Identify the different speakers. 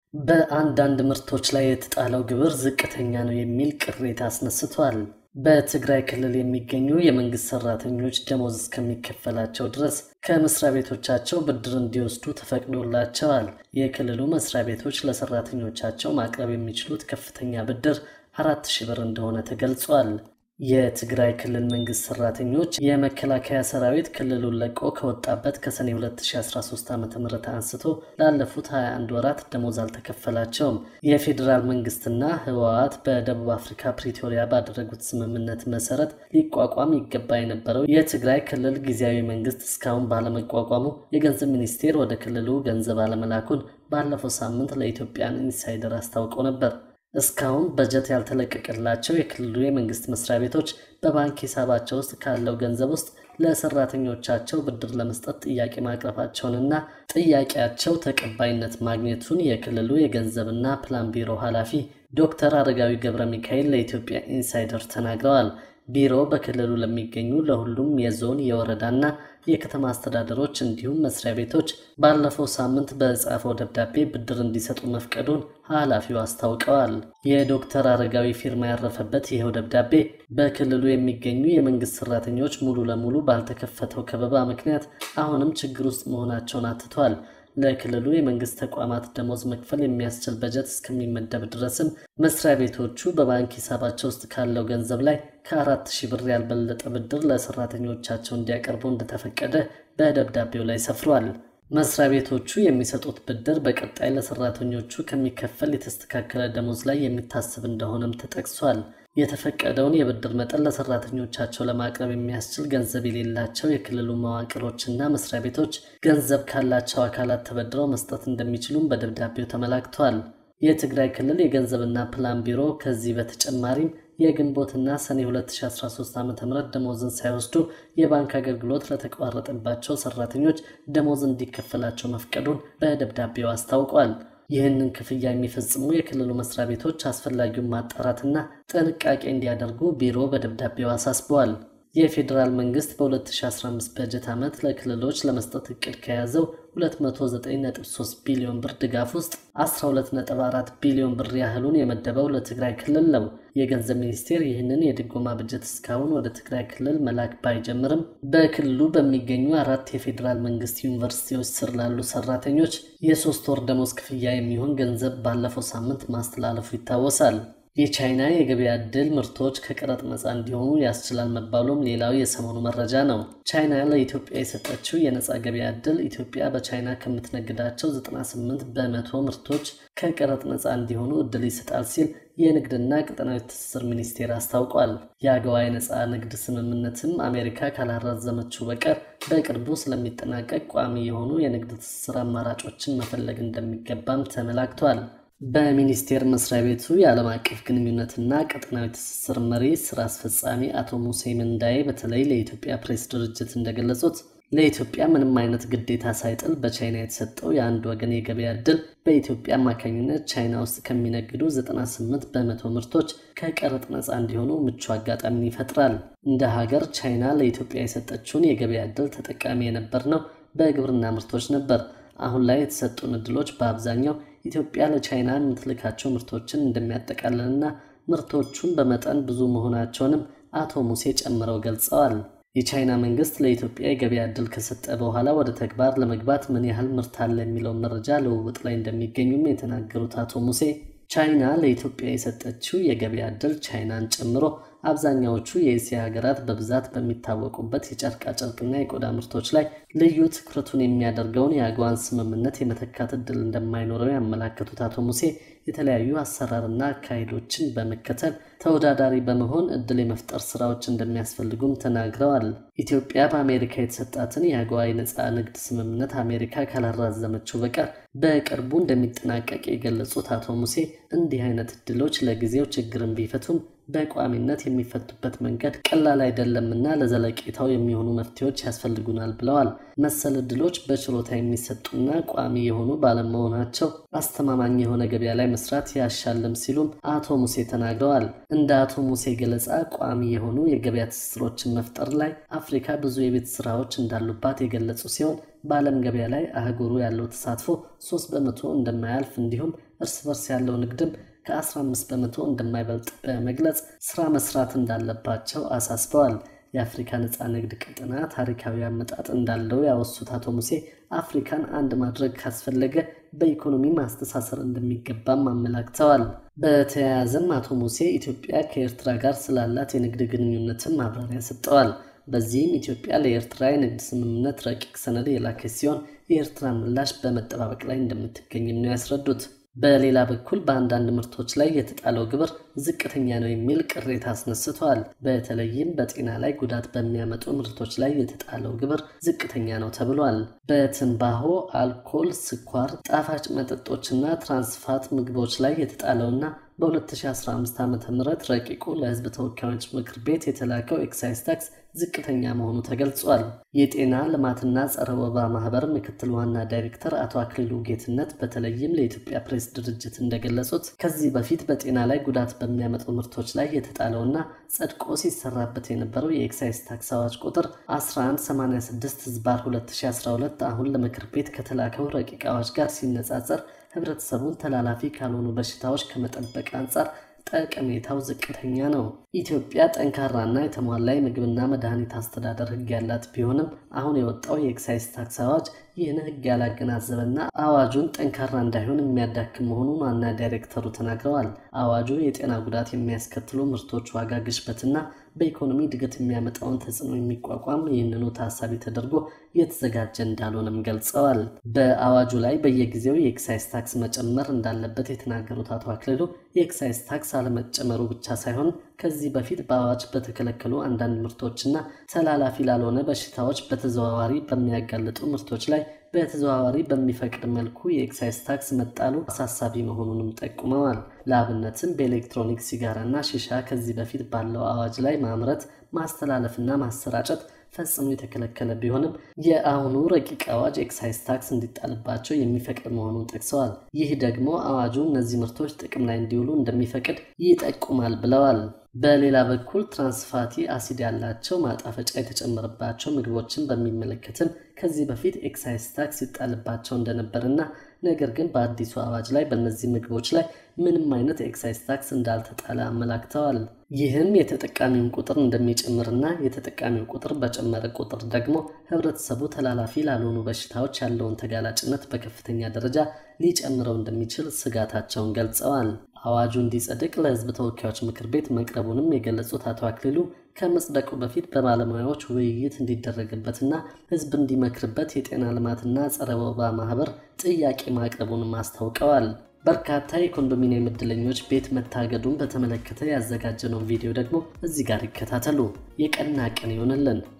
Speaker 1: በአንዳንድ ምርቶች ላይ የተጣለው ግብር ዝቅተኛ ነው የሚል ቅሬታ አስነስቷል። በትግራይ ክልል የሚገኙ የመንግስት ሰራተኞች ደሞዝ እስከሚከፈላቸው ድረስ ከመስሪያ ቤቶቻቸው ብድር እንዲወስዱ ተፈቅዶላቸዋል። የክልሉ መስሪያ ቤቶች ለሰራተኞቻቸው ማቅረብ የሚችሉት ከፍተኛ ብድር አራት ሺህ ብር እንደሆነ ተገልጿል። የትግራይ ክልል መንግስት ሰራተኞች የመከላከያ ሰራዊት ክልሉን ለቆ ከወጣበት ከሰኔ 2013 ዓ ም አንስቶ ላለፉት 21 ወራት ደሞዝ አልተከፈላቸውም። የፌዴራል መንግስትና ህወሓት በደቡብ አፍሪካ ፕሪቶሪያ ባደረጉት ስምምነት መሰረት ሊቋቋም ይገባ የነበረው የትግራይ ክልል ጊዜያዊ መንግስት እስካሁን ባለመቋቋሙ የገንዘብ ሚኒስቴር ወደ ክልሉ ገንዘብ አለመላኩን ባለፈው ሳምንት ለኢትዮጵያን ኢንሳይደር አስታውቀው ነበር። እስካሁን በጀት ያልተለቀቀላቸው የክልሉ የመንግስት መስሪያ ቤቶች በባንክ ሂሳባቸው ውስጥ ካለው ገንዘብ ውስጥ ለሰራተኞቻቸው ብድር ለመስጠት ጥያቄ ማቅረባቸውንና ጥያቄያቸው ተቀባይነት ማግኘቱን የክልሉ የገንዘብና ፕላን ቢሮ ኃላፊ ዶክተር አረጋዊ ገብረ ሚካኤል ለኢትዮጵያ ኢንሳይደር ተናግረዋል። ቢሮ በክልሉ ለሚገኙ ለሁሉም የዞን የወረዳና የከተማ አስተዳደሮች እንዲሁም መስሪያ ቤቶች ባለፈው ሳምንት በጻፈው ደብዳቤ ብድር እንዲሰጡ መፍቀዱን ኃላፊው አስታውቀዋል። የዶክተር አረጋዊ ፊርማ ያረፈበት ይኸው ደብዳቤ በክልሉ የሚገኙ የመንግስት ሰራተኞች ሙሉ ለሙሉ ባልተከፈተው ከበባ ምክንያት አሁንም ችግር ውስጥ መሆናቸውን አትቷል። ለክልሉ የመንግስት ተቋማት ደሞዝ መክፈል የሚያስችል በጀት እስከሚመደብ ድረስም መስሪያ ቤቶቹ በባንክ ሂሳባቸው ውስጥ ካለው ገንዘብ ላይ ከአራት ሺህ ብር ያልበለጠ ብድር ለሰራተኞቻቸው እንዲያቀርቡ እንደተፈቀደ በደብዳቤው ላይ ሰፍሯል። መስሪያ ቤቶቹ የሚሰጡት ብድር በቀጣይ ለሰራተኞቹ ከሚከፈል የተስተካከለ ደሞዝ ላይ የሚታሰብ እንደሆነም ተጠቅሷል። የተፈቀደውን የብድር መጠን ለሰራተኞቻቸው ለማቅረብ የሚያስችል ገንዘብ የሌላቸው የክልሉ መዋቅሮችና መስሪያ ቤቶች ገንዘብ ካላቸው አካላት ተበድረው መስጠት እንደሚችሉም በደብዳቤው ተመላክቷል። የትግራይ ክልል የገንዘብና ፕላን ቢሮ ከዚህ በተጨማሪም የግንቦትና ሰኔ 2013 ዓ ም ደሞዝን ሳይወስዱ የባንክ አገልግሎት ለተቋረጠባቸው ሰራተኞች ደሞዝ እንዲከፈላቸው መፍቀዱን በደብዳቤው አስታውቋል። ይህንን ክፍያ የሚፈጽሙ የክልሉ መስሪያ ቤቶች አስፈላጊውን ማጣራትና ጥንቃቄ እንዲያደርጉ ቢሮ በደብዳቤው አሳስበዋል። የፌዴራል መንግስት በ2015 በጀት ዓመት ለክልሎች ለመስጠት እቅድ ከያዘው 293 ቢሊዮን ብር ድጋፍ ውስጥ 124 ቢሊዮን ብር ያህሉን የመደበው ለትግራይ ክልል ነው። የገንዘብ ሚኒስቴር ይህንን የድጎማ በጀት እስካሁን ወደ ትግራይ ክልል መላክ ባይጀምርም በክልሉ በሚገኙ አራት የፌዴራል መንግስት ዩኒቨርሲቲዎች ስር ላሉ ሰራተኞች የሶስት ወር ደሞዝ ክፍያ የሚሆን ገንዘብ ባለፈው ሳምንት ማስተላለፉ ይታወሳል። የቻይና የገበያ ዕድል ምርቶች ከቀረጥ ነፃ እንዲሆኑ ያስችላል መባሉም ሌላው የሰሞኑ መረጃ ነው። ቻይና ለኢትዮጵያ የሰጠችው የነፃ ገበያ ዕድል ኢትዮጵያ በቻይና ከምትነግዳቸው 98 በመቶ ምርቶች ከቀረጥ ነፃ እንዲሆኑ ዕድል ይሰጣል ሲል የንግድና ቀጠናዊ ትስስር ሚኒስቴር አስታውቋል። የአገዋ የነፃ ንግድ ስምምነትም አሜሪካ ካላራዘመችው በቀር በቅርቡ ስለሚጠናቀቅ ቋሚ የሆኑ የንግድ ትስስር አማራጮችን መፈለግ እንደሚገባም ተመላክቷል። በሚኒስቴር መስሪያ ቤቱ የዓለም አቀፍ ግንኙነትና ቀጠናዊ ትስስር መሪ ስራ አስፈጻሚ አቶ ሙሴ ምንዳዬ በተለይ ለኢትዮጵያ ፕሬስ ድርጅት እንደገለጹት ለኢትዮጵያ ምንም አይነት ግዴታ ሳይጥል በቻይና የተሰጠው የአንድ ወገን የገበያ ዕድል በኢትዮጵያ አማካኝነት ቻይና ውስጥ ከሚነግዱ 98 በመቶ ምርቶች ከቀረጥ ነፃ እንዲሆኑ ምቹ አጋጣሚን ይፈጥራል። እንደ ሀገር ቻይና ለኢትዮጵያ የሰጠችውን የገበያ ዕድል ተጠቃሚ የነበርነው በግብርና ምርቶች ነበር። አሁን ላይ የተሰጡን ዕድሎች በአብዛኛው ኢትዮጵያ ለቻይና የምትልካቸው ምርቶችን እንደሚያጠቃልልና ምርቶቹን በመጠን ብዙ መሆናቸውንም አቶ ሙሴ ጨምረው ገልጸዋል። የቻይና መንግስት ለኢትዮጵያ የገበያ ዕድል ከሰጠ በኋላ ወደ ተግባር ለመግባት ምን ያህል ምርት አለ የሚለውን መረጃ ልውውጥ ላይ እንደሚገኙም የተናገሩት አቶ ሙሴ ቻይና ለኢትዮጵያ የሰጠችው የገበያ ዕድል ቻይናን ጨምሮ አብዛኛዎቹ የእስያ ሀገራት በብዛት በሚታወቁበት የጨርቃጨርቅና የቆዳ ምርቶች ላይ ልዩ ትኩረቱን የሚያደርገውን የአገዋን ስምምነት የመተካት ዕድል እንደማይኖረው ያመላከቱት አቶ ሙሴ የተለያዩ አሰራርና አካሄዶችን በመከተል ተወዳዳሪ በመሆን ዕድል የመፍጠር ስራዎች እንደሚያስፈልጉም ተናግረዋል። ኢትዮጵያ በአሜሪካ የተሰጣትን የአገዋ የነፃ ንግድ ስምምነት አሜሪካ ካላራዘመችው በቀር በቅርቡ እንደሚጠናቀቅ የገለጹት አቶ ሙሴ እንዲህ አይነት ዕድሎች ለጊዜው ችግርን ቢፈቱም በቋሚነት የሚፈቱበት መንገድ ቀላል አይደለምና ለዘለቄታው የሚሆኑ መፍትሄዎች ያስፈልጉናል ብለዋል። መሰል እድሎች በችሎታ የሚሰጡና ቋሚ የሆኑ ባለመሆናቸው አስተማማኝ የሆነ ገበያ ላይ መስራት ያሻልም ሲሉም አቶ ሙሴ ተናግረዋል። እንደ አቶ ሙሴ ገለጻ ቋሚ የሆኑ የገበያ ትስስሮችን መፍጠር ላይ አፍሪካ ብዙ የቤት ስራዎች እንዳሉባት የገለጹ ሲሆን በዓለም ገበያ ላይ አህጉሩ ያለው ተሳትፎ ሶስት በመቶ እንደማያልፍ እንዲሁም እርስ በርስ ያለው ንግድም ከ15 በመቶ እንደማይበልጥ በመግለጽ ስራ መስራት እንዳለባቸው አሳስበዋል። የአፍሪካ ነፃ ንግድ ቀጠና ታሪካዊ አመጣጥ እንዳለው ያወሱት አቶ ሙሴ አፍሪካን አንድ ማድረግ ካስፈለገ በኢኮኖሚ ማስተሳሰር እንደሚገባም አመላክተዋል። በተያያዘም አቶ ሙሴ ኢትዮጵያ ከኤርትራ ጋር ስላላት የንግድ ግንኙነትን ማብራሪያ ሰጥተዋል። በዚህም ኢትዮጵያ ለኤርትራ የንግድ ስምምነት ረቂቅ ሰነድ የላከች ሲሆን የኤርትራ ምላሽ በመጠባበቅ ላይ እንደምትገኝም ነው ያስረዱት። በሌላ በኩል በአንዳንድ ምርቶች ላይ የተጣለው ግብር ዝቅተኛ ነው የሚል ቅሬታ አስነስተዋል። በተለይም በጤና ላይ ጉዳት በሚያመጡ ምርቶች ላይ የተጣለው ግብር ዝቅተኛ ነው ተብሏል። በትንባሆ፣ አልኮል፣ ስኳር፣ ጣፋጭ መጠጦችና ትራንስፋት ምግቦች ላይ የተጣለውና በ2015 ዓ ም ረቂቁ ለሕዝብ ተወካዮች ምክር ቤት የተላከው ኤክሳይዝ ታክስ ዝቅተኛ መሆኑ ተገልጿል። የጤና ልማትና ጸረ ወባ ማህበር ምክትል ዋና ዳይሬክተር አቶ አክሊሉ ጌትነት በተለይም ለኢትዮጵያ ፕሬስ ድርጅት እንደገለጹት ከዚህ በፊት በጤና ላይ ጉዳት በሚያመጡ ምርቶች ላይ የተጣለውና ጸድቆ ሲሰራበት የነበረው የኤክሳይዝ ታክስ አዋጅ ቁጥር 1186 ህዝባር 2012 አሁን ለምክር ቤት ከተላከው ረቂቅ አዋጅ ጋር ሲነጻጸር ህብረተሰቡን ተላላፊ ካልሆኑ በሽታዎች ከመጠበቅ አንጻር ጠቀሜታው ዝቅተኛ ነው። ኢትዮጵያ ጠንካራና የተሟላ የምግብና መድኃኒት አስተዳደር ህግ ያላት ቢሆንም አሁን የወጣው የኤክሳይዝ ታክስ አዋጅ ይህን ህግ ያላገናዘበና አዋጁን ጠንካራ እንዳይሆን የሚያዳክም መሆኑን ዋና ዳይሬክተሩ ተናግረዋል። አዋጁ የጤና ጉዳት የሚያስከትሉ ምርቶች ዋጋ ግሽበትና በኢኮኖሚ እድገት የሚያመጣውን ተጽዕኖ የሚቋቋም ይህንኑ ታሳቢ ተደርጎ የተዘጋጀ እንዳልሆነም ገልጸዋል። በአዋጁ ላይ በየጊዜው የኤክሳይዝ ታክስ መጨመር እንዳለበት የተናገሩት አቶ አክልሉ የኤክሳይዝ ታክስ አለመጨመሩ ብቻ ሳይሆን ከዚህ በፊት በአዋጅ በተከለከሉ አንዳንድ ምርቶችና ተላላፊ ላልሆነ በሽታዎች በተዘዋዋሪ በሚያጋልጡ ምርቶች ላይ በተዘዋዋሪ በሚፈቅድ መልኩ የኤክሳይዝ ታክስ መጣሉ አሳሳቢ መሆኑንም ጠቁመዋል። ለአብነትም በኤሌክትሮኒክ ሲጋራና ሺሻ ከዚህ በፊት ባለው አዋጅ ላይ ማምረት፣ ማስተላለፍና ማሰራጨት ፈጽሞ የተከለከለ ቢሆንም የአሁኑ ረቂቅ አዋጅ ኤክሳይዝ ታክስ እንዲጣልባቸው የሚፈቅድ መሆኑን ጠቅሰዋል። ይህ ደግሞ አዋጁ እነዚህ ምርቶች ጥቅም ላይ እንዲውሉ እንደሚፈቅድ ይጠቁማል ብለዋል። በሌላ በኩል ትራንስፋቲ አሲድ ያላቸው ማጣፈጫ የተጨመረባቸው ምግቦችን በሚመለከትም ከዚህ በፊት ኤክሳይዝ ታክስ ይጣልባቸው እንደነበርና ነገር ግን በአዲሱ አዋጅ ላይ በእነዚህ ምግቦች ላይ ምንም አይነት ኤክሳይዝ ታክስ እንዳልተጣለ አመላክተዋል። ይህም የተጠቃሚውን ቁጥር እንደሚጨምርና የተጠቃሚው ቁጥር በጨመረ ቁጥር ደግሞ ህብረተሰቡ ተላላፊ ላልሆኑ በሽታዎች ያለውን ተጋላጭነት በከፍተኛ ደረጃ ሊጨምረው እንደሚችል ስጋታቸውን ገልጸዋል። አዋጁ እንዲጸድቅ ለህዝብ ተወካዮች ምክር ቤት መቅረቡንም የገለጹት አቶ አክሊሉ ከመጽደቁ በፊት በባለሙያዎች ውይይት እንዲደረግበትና ህዝብ እንዲመክርበት የጤና ልማትና ጸረ ወባ ማህበር ጥያቄ ማቅረቡንም አስታውቀዋል። በርካታ የኮንዶሚኒየም ዕድለኞች ቤት መታገዱን በተመለከተ ያዘጋጀነውን ቪዲዮ ደግሞ እዚህ ጋር ይከታተሉ። የቀና ቀን ይሆንልን።